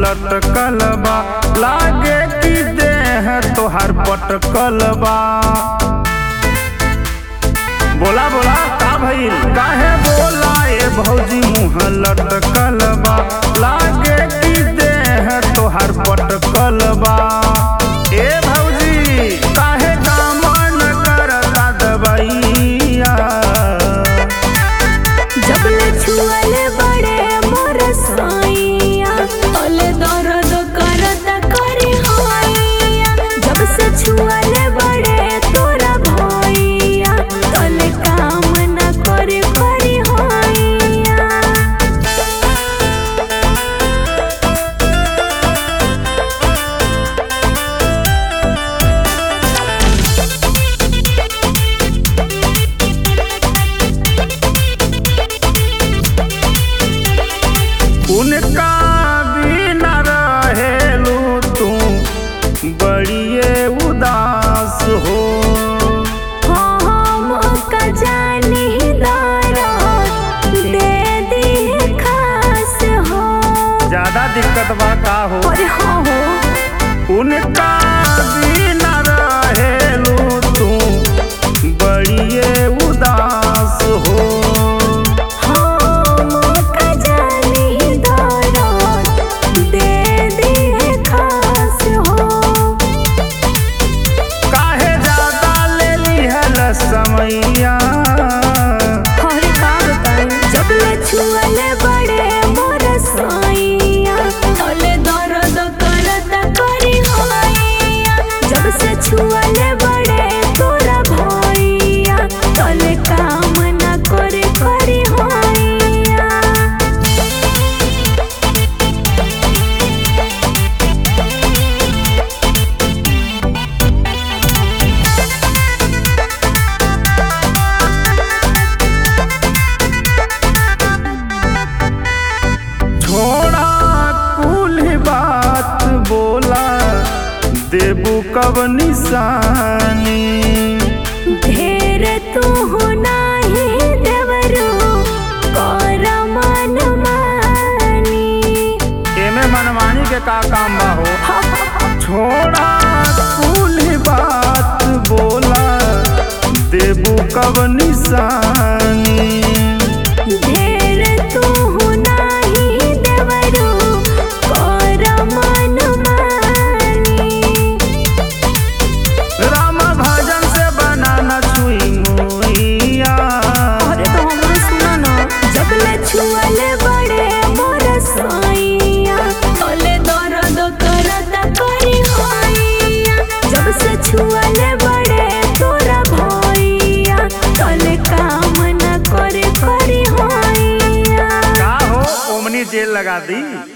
लटकल बा लागे कि देह तोहार पटकल बा बोला बोला का भइल काहे बोला ए भौजी मुंह लटकल बा लागे कि देह तोहार पटकल बा ए भौजी काहे काम न करता दबैया जबले छुअले बड़े मोर साइया ओले दर्द करत करी हाइया जब से छुअले बड़े तोरा भैया तोले काम न करे करी हाइया उनका बिना रहेलू तू बड़िए उदास हो हम का जानी दारा दे दी खास हो ज्यादा दिक्कत बा का हो और हाँ हो उनका बिना रहेलू तू बड़िए उदास हो हम का जानी दारा दे दी खास हो काहे ज्यादा ले लिहल समैया और का बताई जब ले छुअले बड़े मोर साइया तोले दर्द करत करी हाइया जब से छुअले बड़े तोरा भैया तोले काम न करे करी हाइया छोड़ा कुल बात बोला देबू कब निशानी ढेर तू हो नाही देवरो कर मन मानी एमे मनमानी के का काम बा हो छोड़ा कुल बात बोला देबू कब निशानी ढेर तू हो नाही देवरो कर मन मानी राम भजन से बनाना छुई मुइया अरे तो हमरो सुना ना जब ले छुअले बड़े मोर साइया तोले दर्द करत करी हाइया जब से छुअले बड़े तोरा भैया तोले काम न करे करी हाइया का हो ओमनी जेल लगा दी